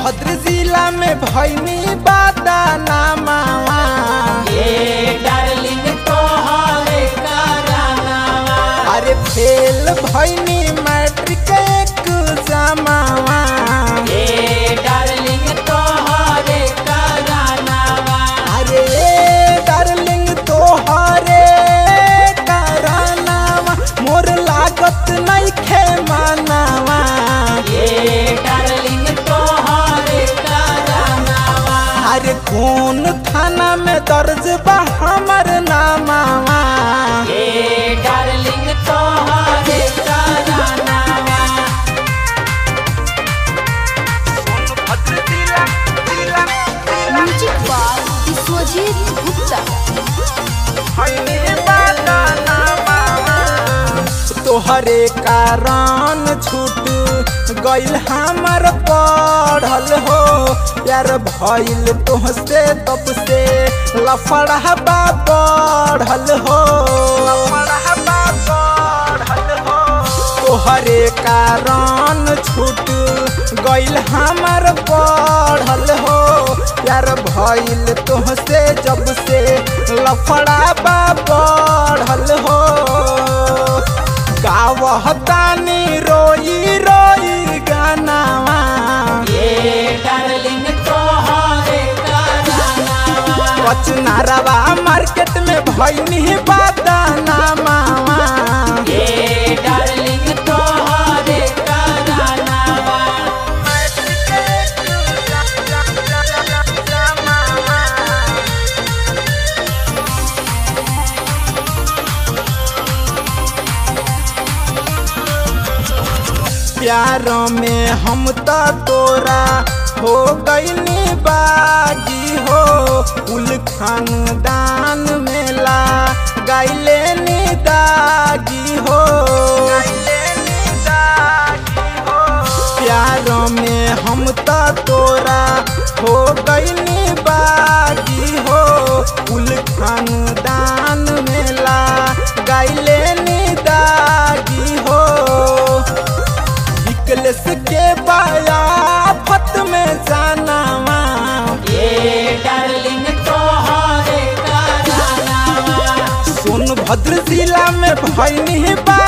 सोनभद्र जिला में भैनी बादा नामावा ए डार्लिंग तोहरे करानावा अरे फेल भैनी मैट्रिक एग्जामावा ए डार्लिंग तोहरे करानावा अरे डार्लिंग तोहरे करानावा मोर लागत नइखे मानावा ए डार्लिंग तोहरे करानावा अरे कौन थाना में दर्ज बा हमर नामावा ए डार्लिंग तोहरे करानावा म्यूजिक बाय विश्वजीत गुप्ता तोहरे कारण छूट गइल हमर पढ़ल हो यार भइल तोहसे तब से लफड़हबा बढ़ल हो तोहरे कारण छूट गइल हमर पढ़ल हो यार भइल तोहसे जब से लफड़ाबा बढ़ल हो गावहतानी रोई रोई गानावा ए डार्लिंग तोहरे करानावा कचनारवा मार्केट में भइनी बादानामावा ए डार्लिंग तोहरे करानावा प्यार में हम त तोरा हो गईनी बागी हो कुल खानदान मेला गाइले नी दागी हो प्यार में हम त तोरा हो गईनी बागी हो कुल खानदान मेला गाइले नी दागी हो निकलस के बाया फत में जानावा ए डार्लिंग तोहरे करानावा सोनभद्र जिला में भैनी बा